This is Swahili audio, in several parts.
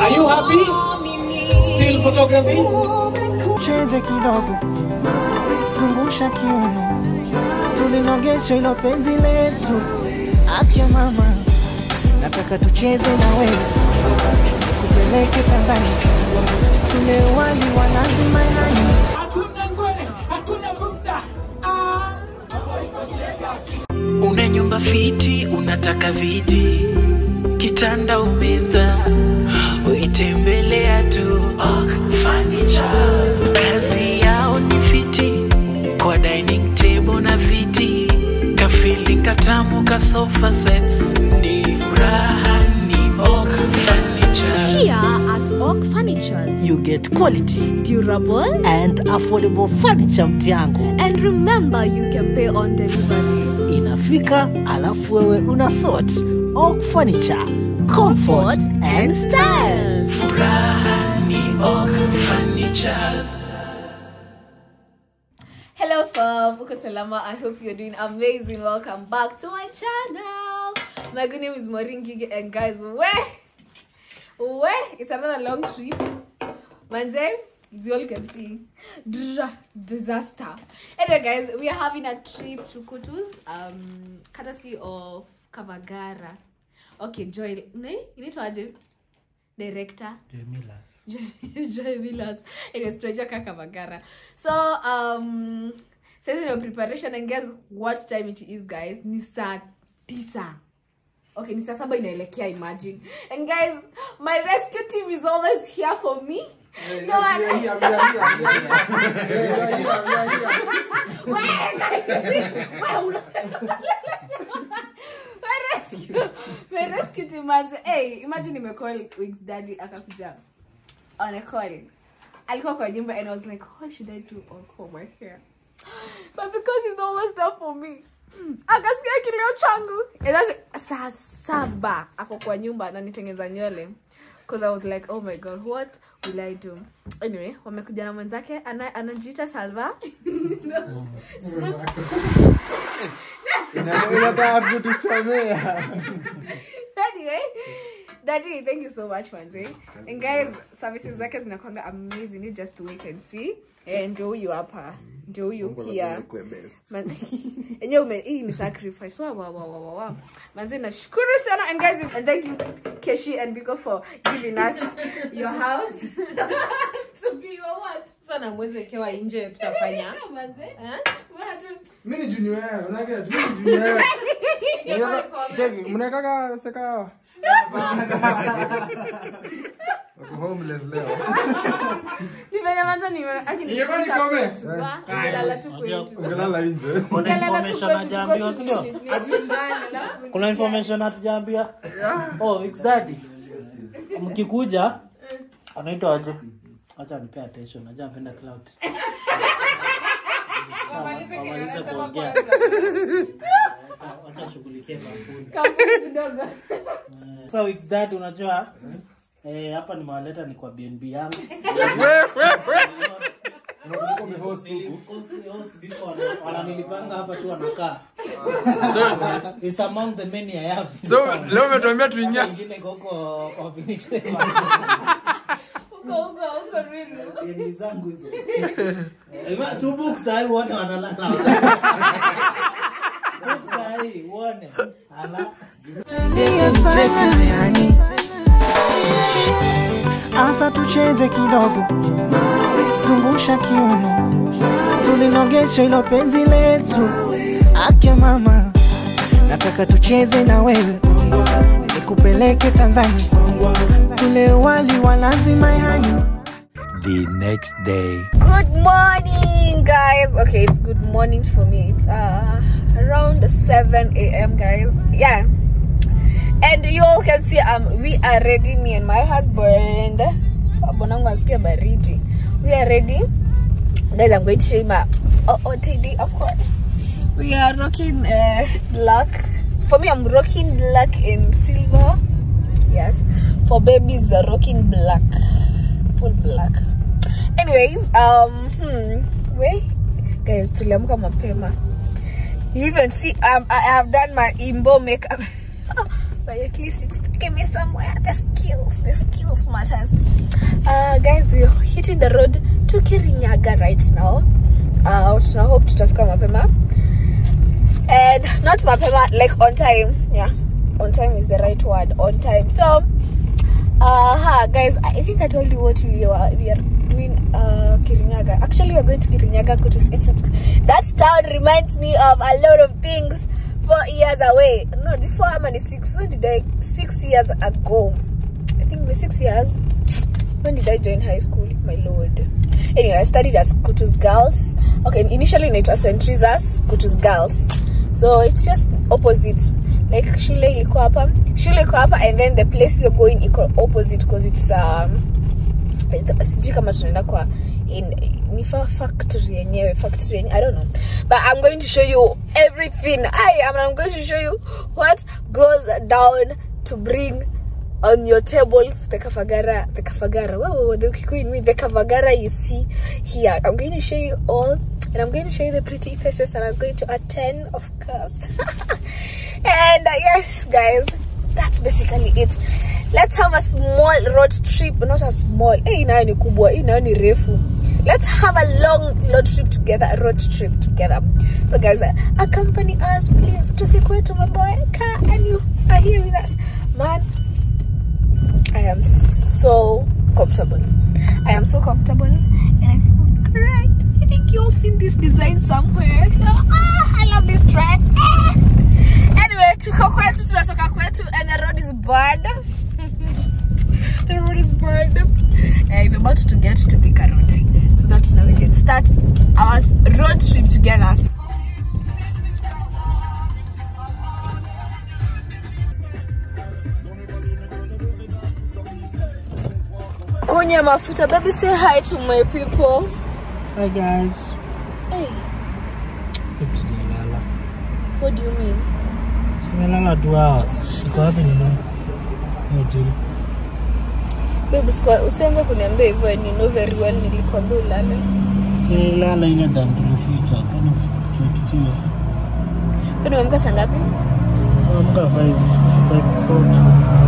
Are you happy? Still photography? cheze kidogo, zungusha kiuno, tulinogesha ilo penzi letu. Akia mama, nataka tucheze na wewe, kupeleke Tanzania, tule wali wa nazi mayani. Una nyumba fiti, unataka viti, kitanda umeza, uitembelea tu Ok Furniture. Kazi yao ni fiti, kwa dining table na viti, kafili katamu ka sofa sets, ni furaha ni Ok Furniture. Here at Oak Furnitures, You get quality durable and affordable furniture mtiangu. and remember you can pay on delivery. Inafika alafu wewe una sort. Oak Furniture, comfort and style. Furaha ni Ok Furniture. Hello fam, uko salama. I hope you're doing amazing. Welcome back to my channel. My good name is Maureen Gigi and guys, where? Where? It's another long trip. Manze, it's all you can see. Dra- disaster. Anyway guys, we are having a trip to Kutus, um, courtesy of Kavagara. Okay, Joy, ne? Inaitwaje? Director? Joy Joy Villas. Anyways, tunajua kaka Magara. So, um, sasa ndio preparation and guess what time it is guys? Ni saa tisa. Okay, ni saa saba inaelekea imagine. And guys, my rescue team is always here for me. No, I- My rescue- my rescue team manze, hey, imagine nimecall Wix daddy akakuja on a call alikuwa kwa nyumba and i was like what should i do on for my hair but because he's always there for me akasikia kilio changu And that's- saa saba ako kwa nyumba na nitengeza nywele because i was like oh my god what will i do anyway wamekuja na mwenzake ana- anajiita salva inataka kutuchomea anyway daddy thank you so much manze and guys services zake zinakwanga amazing you just wait and see and ndio huyu hapa ndio huyu pia Man- enyewe ume hii ni sacrifice wow, wow, wow, wow, wow. manze nashukuru sana and guys and thank you keshi and biko for giving us your house so be your what sana mwezekewa nje tutafanya manze Eh? Mbona tu mi ni junior unaga mi ni junior cheki mnataka seka wako homeless leo nimenyamaza nime aki Ningekuwa nikome. nilala tu kwetu ungelala nje Nilala tu information kwetu, hajaambiwa, tuko sindio? tu nyumbani, alafu kuna information hatujaambia oh exactly mkikuja anaitwa aje acha nipe attention najua napenda cloud wamalize kuongea Acha- acha shughulikie kampuni kampuni kidogo sasa weeks that unajua eh, hapa nimewaleta ni kwa bnb yangu unakumbuka umehost huku Host- host before wana- wananilipanga hapa tu wanakaa It's among the many I have. so leo umetuambia tuingia ingine iko huko kwa Vinicius. huko huko huko Ruiru. Ni zangu hizo. Eh, ma- so book sahi uone wanalala. Book sahi uone. Ala. Cheki yani. Asa tucheze kidogo, zungusha kiuno, tulinogesha ilo penzi letu. Akia mama, nataka tucheze na wewe, nikupeleke Tanzania, tule wali wa nazi mayani. the next day. Good morning, guys. Okay, it's good morning for me. It's uh around 7 a.m. guys. Yeah. And you all can see um we are ready, me and my husband. Bonangu asikia baridi. We are ready. Guys, I'm going to show you my OOTD, of course. We are rocking uh, black. For me, I'm rocking black and silver. Yes. For babies, they're rocking black. Full black. anyways um hmm, we guys tuliamka mapema you even see um, i have done my imbo makeup but at least it's taking me somewhere the skills the skills what matters uh, guys we're hitting the road to kirinyaga right now uh, tuna hope tutafika mapema and not mapema like on time yeah on time is the right word on time so uh huh, guys i think i told you what we are we are doing uh kirinyaga actually we're going to kirinyaga Kutus. it's that town reminds me of a lot of things four years away no this four how many six when did i six years ago i think the six years when did i join high school my lord anyway i studied at kutus girls okay initially it was st teresa's kutus girls so it's just opposite like shule ilikuwa hapa shule iko hapa and then the place you're going iko opposite because it's um sijui kama tunaenda kwa in ni fa factory yenyewe factory yenyewe i don't know but i'm going to show you everything i am i'm going to show you what goes down to bring on your tables the kafagara the kafagara wow, wow, wow, the Kikuyu in me the kafagara you see here i'm going to show you all and i'm going to show you the pretty faces that i'm going to attend of course and uh, yes guys that's basically it let's have a small road trip not a small hii nayo ni kubwa hii nayo ni refu let's have a long road trip together a road trip together so guys uh, accompany us please tusikwetu maboeka and you are here with us man i am so comfortable i am so comfortable and i feel great i think you all seen this design somewhere so ah, i love this dress ah. anyway tuko kwetu tunatoka kwetu and the road is bad the road is bad uh, we're about to get to Thika road so that now we can start our road trip together kunya mafuta baby say hi to my people Hi guys. hey Hebu sijalala. what do you mean Simelala two hours. Iko wapi nini? Hiyo deal. baby sikuwa usianze kuniambia hivyo and you know very well nilikwambia ulale Tulilala ile dan tulifika. Kana tufika. kwani umeamka saa ngapi Amka 5 5:40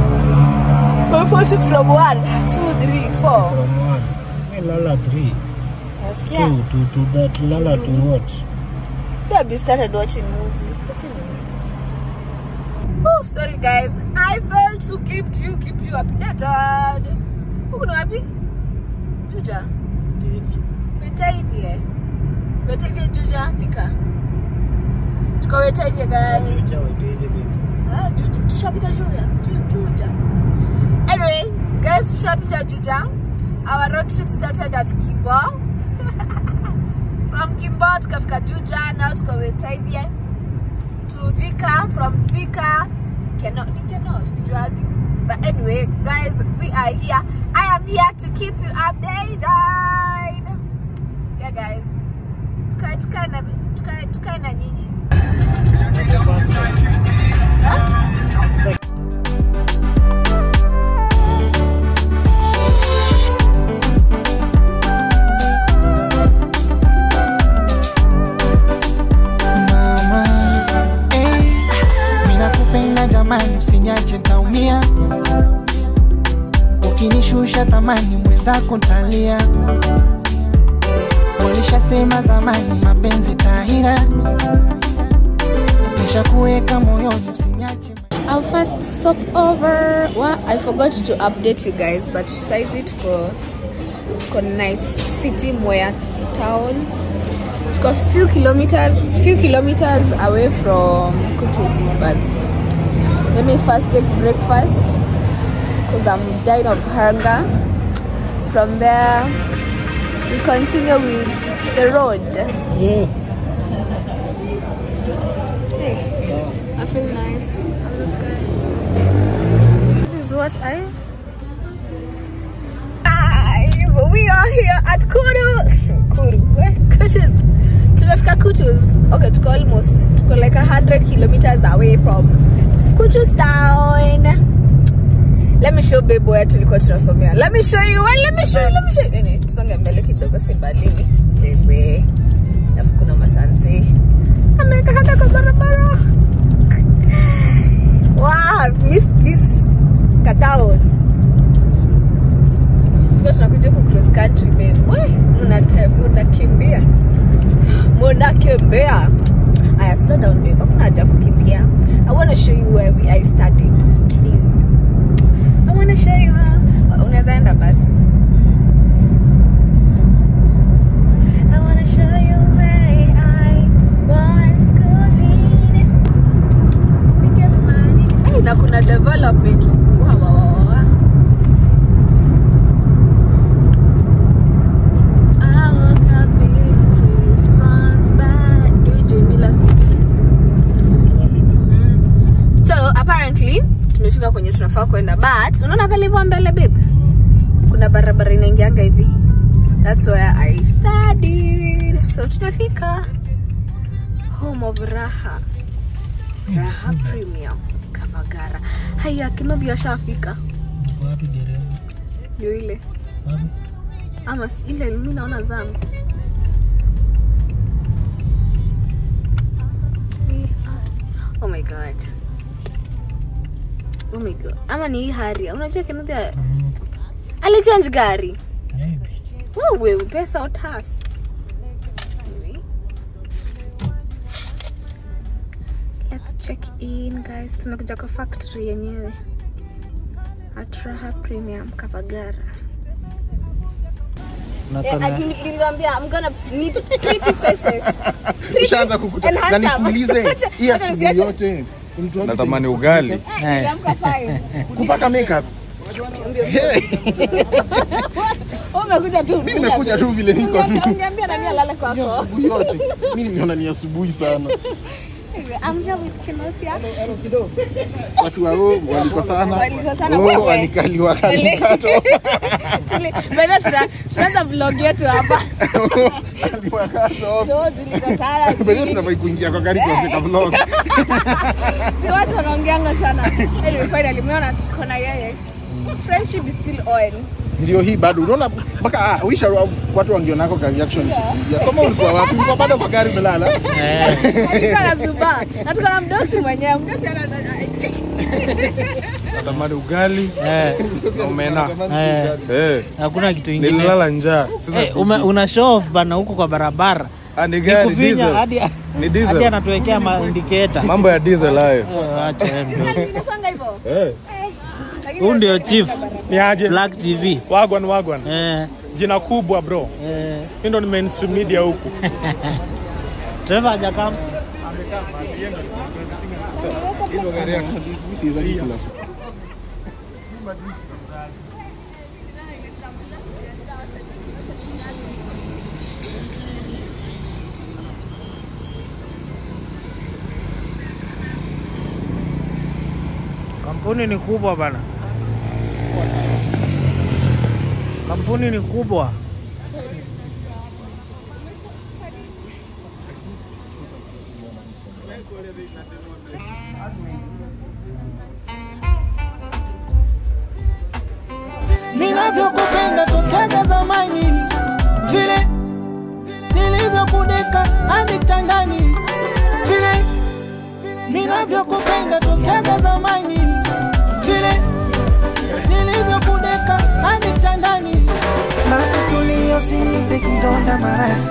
40 from 1 2 3 4 from 1. Melala 3. nasikia 2 to to that tulala to what? Baby started watching movies, but anyway. Oh, sorry guys. I failed to keep you keep you updated. Huku ni wapi? Juja. Wetaivie. Wetaivie Juja Thika. Tuko Wetaivie gani? Ah, Juja. Tushapita Juja. Ju- Juja. Anyway, guys, tushapita Juja. Our road trip started at Kibo. from Kimbo tukafika Juja, now tuko Wetaivie to Thika, from Thika Keno, ni Keno, sijuagi. But anyway, guys, we are here. I am here to keep you updated. Yeah, guys. Tukae tukae na tukae tukae na nyinyi. Huh? mama hey, minakupenda jamani usinyache ntaumia ukinishusha thamani mwenzako ntalia walishasema zamani mapenzi tahira nishakuweka moyoni usinyache Our first stop over. Well, I forgot to update you guys, but size it for for nice city Moya town. It's got few kilometers, few kilometers away from Kutus, but let me first take breakfast because I'm dying of hunger. From there, we continue with the road. Yeah. Hey, I feel nice. I look good. This is what I. Guys, we are here at Kuru. Kuru, where? Kutus. Tumefika Kutus. Okay, tuko almost. Tuko like a hundred kilometers away from Kutus town. Let me show babe where tulikuwa tunasomea. Let me show you. Well, let me show you. Let me show you. Nini, tusonge mbele kidogo si mbalini. Bebe. Alafu kuna masansi. Ameweka hata kwa barabara. Wow, I've missed this town. kutembea aya slow down babe hakuna haja ya kukimbia i want to show you where we, i studied please i want to show you how unaweza enda basi I wanna show you where I was schooling. Pick up money. Hey, na kuna development huku. Wa, wa, wa, wa, wa. I woke up in Chris Brown's bed. Ndio Jane Miller sleeping. Mm. So apparently tumefika kwenye tunafaa kwenda but unaona pale hivyo mbele babe kuna barabara inaingianga hivi that's where I studied so tunafika home of Raha Raha Premium Kavagara haya kinodhi ashafika Wapi dereva? ndio ile Wapi? ama si- ile mi naona zangu Eh, ah. oh my god oh my god ama ni hii haria unajua kinodhi alichange gari Maybe. wewe pesa utas Anyway. let's check in guys tumekuja kwa factory yenyewe atraha premium kavagara Nataka- niliwambia I'm gonna need pretty faces ushaanza kukuta And na handsome. nikuulize Acha- hii acha asubuhi nisiache- yote mtu wangu natamani ugali Eh. Niliamka five. kupaka makeup Wewe umekuja tu mimi nimekuja tu vile niko tu ungeambia nani alale Hii kwako asubuhi yote mimi nimeona ni asubuhi sana I'm here with Kenothia. watu wao walikosana Walikosana, Oh, wewe. walikaliwa kalikato Tuli- Bwana tuna- tunaanza vlog yetu hapa aliwakato So, tulikosana, Bado si- tunafai kuingia kwa gari tuandika vlog si watu wanaongeanga sana anyway finally umeona tuko na yeye friendship is still on ndio hii bado unaona mpaka ah, wisha wa- watu wangionako ka reaction ya kama ulikuwa wapi ulikuwa bado kwa gari umelala Eh. alikuwa na zuba na tuko na mdosi mwenyewe mdosi ana natamani ugali Eh. na omena Eh. Eh, Hakuna kitu ingine. nililala njaa Sina Eh, ume- una show off bana huko kwa barabara. Ah, ni gari Nikufinya diesel hadi ni diesel. hadi anatuwekea ma indicator. mambo ya diesel hayo Eh, acha wewe. inasonga hivyo Eh. Lakini Huyu ndio unajua chief ni aje Black TV. wagwan wagwan Eh, jina kubwa bro eh. hii ndo ni mainstream media huku Trevor hajakam. Kampuni ni kubwa bana. Kampuni ni kubwa. ninavyokupenda tokea zamani, vile nilivyokudeka hadi kitandani, vile ninavyokupenda tokea zamani, vile nilivyokudeka hadi kitandani. Basi tulia, usinipe kidonda maradhi.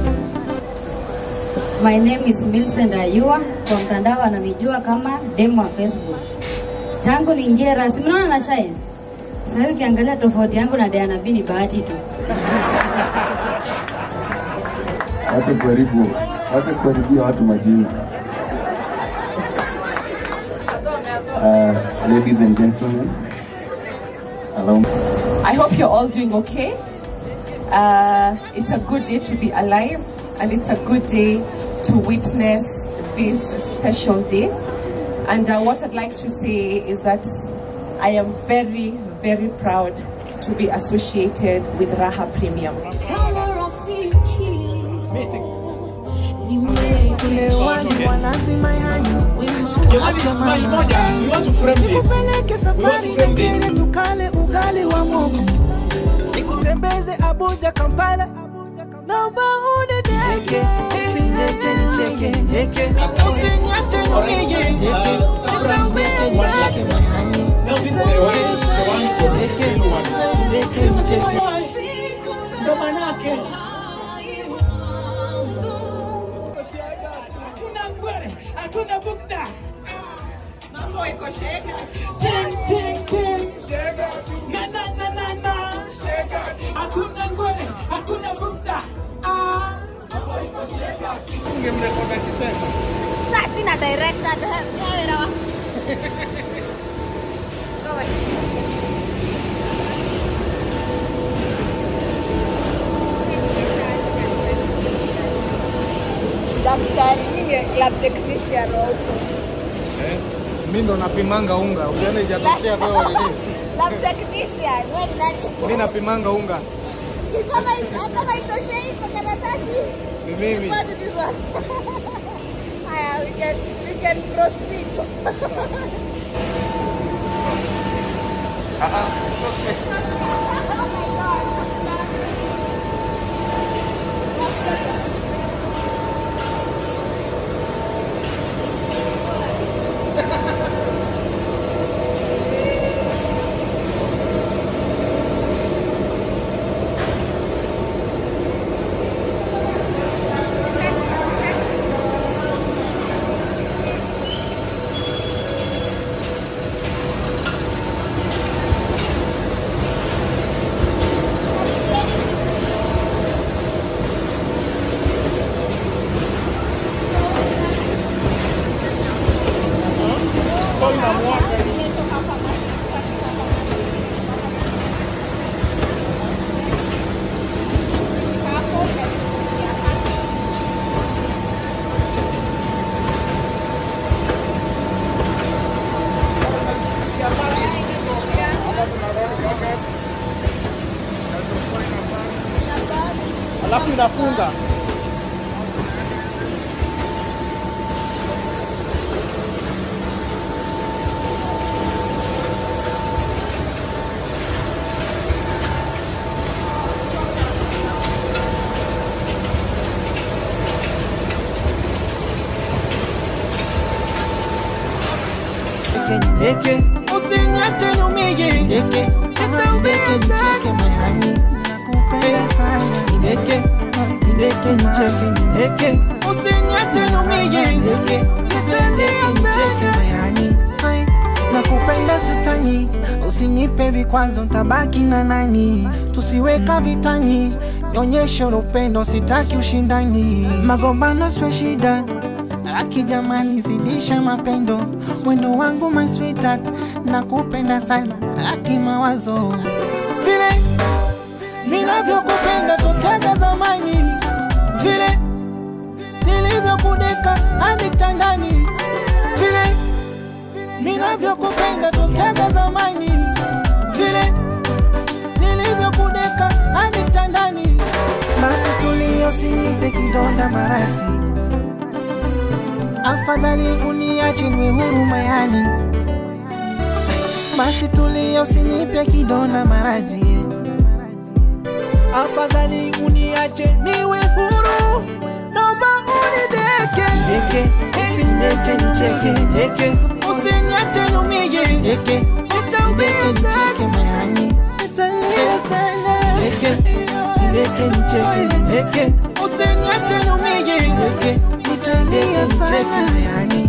My name is Millicent Ayua, kwa mtandao ananijua kama demo wa Facebook. Tangu niingie rasmi, unaona na shine. Sasa hivi ukiangalia tofauti yangu na Diana B ni bahati tu. Wache kuharibu, wache kuharibia watu majina. Uh, ladies and gentlemen, allow me. I hope you're all doing okay. Uh, it's a good day to be alive, and it's a good day to witness this special day. And uh, what I'd like to say is that I am very, very proud to be associated with Raha Premium. Wali wa lazima yanyu Jamani, smile moja. We want to frame this. nikupeleke We want safari to frame this. nyingine tukale ugali wa mogo nikutembeze Abuja Kampala naomba unideke usiniache nicheke heke usiniache niige nitembee lazima yanyu Now this is the one, the one for the real one. Ndo manake Ting, ting, ting. Na, na, na, na, na. Hakuna ngwere, hakuna bukta. Ah. Ungemrekodi akisema. Sasa sina director ndio ndio ndio. Kama daktari mimi lab technician wa huko Eh, mi ndo napimanga unga ukiona ijatoshea kwa hiyo nini lab technician wewe ni nani mi napimanga unga kama kama itoshei kwa karatasi ni mimi what is this one haya we can we can proceed alafu inafunga Ndeke, usiniache niumie. Ndeke, nitaumia sana. mayani, nakupenda sana. Ndeke, ndeke nicheke. Ndeke, usiniache niumie. Ndeke, nitaumia sana. mayani, ai, nakupenda sitani, usinipe vikwazo, tabaki na nani? Tusiweka vitani, nionyeshe upendo, sitaki ushindani. Magombano sio shida, Aki jamani, zidisha mapendo, wendo wangu my sweetheart, nakupenda sana, aki mawazo vile ninavyokupenda tokea zamani, vile nilivyokudeka hadi kitandani, vile ninavyokupenda tokea zamani, vile nilivyokudeka hadi kitandani. Basi tulia, usinipe kidonda maradhi afadhali uniache niwe huru mayani. Basi tulia, usinipe kidonda maradhi, afadhali uniache niwe huru, naomba unideke deke, usiniache nicheke deke, usiniache niumie deke, nitaumia sana mayani, nitalia sana deke, deke nicheke deke, usiniache niumie deke, nitalia sana mayani.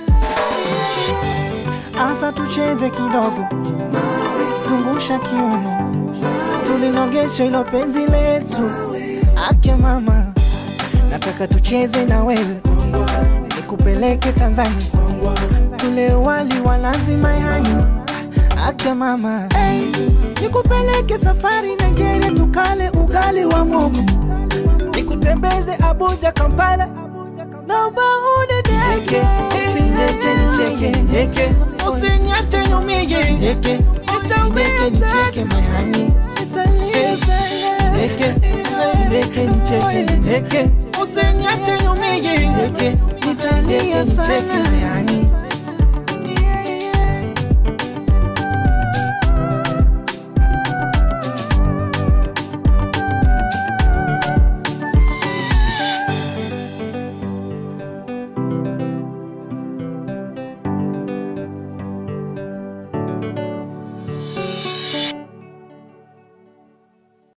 Asa tucheze kidogo, zungusha kiuno, tulinogesha ilo penzi letu. Ake mama, nataka tucheze na wewe, nikupeleke Tanzania, tule wali wa lazima yani. Ake mama, hey, nikupeleke safari Nigeria, tukale ugali wa mogo, nikutembeze Abuja, Kampala, naomba unideke, usiniache nicheke deke, usiniache niumie deke, nitaumia nicheke mayani, nitalia sana deke, deke nicheke deke, usiniache niumie deke, nitalia sana mayani.